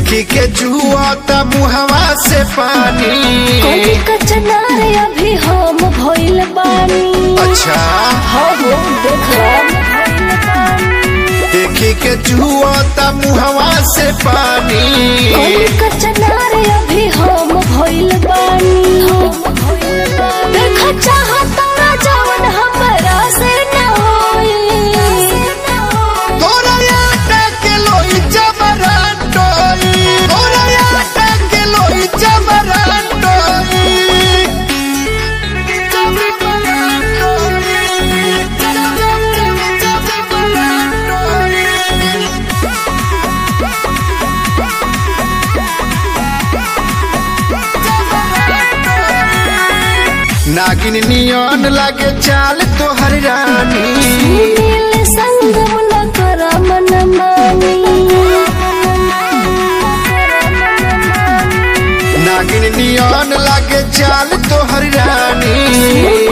देखी के जुआ त मुहवा से पानी कोई कचनार अभी हम भइल बानी अच्छा हो हो देख देखी के जुआ त मुहवा से पानी कोई कचनार अभी हम भइल बानी देख चाहता जवन हमरा से न होई तोरा आटा के लोई जबरन टोई तोरा आटा के लोई जबरन टोई नागिन नियन लागे चाल तोहर रानी नील संगम न कर मन मानी नागिन नियन लागे चाल तोहर रानी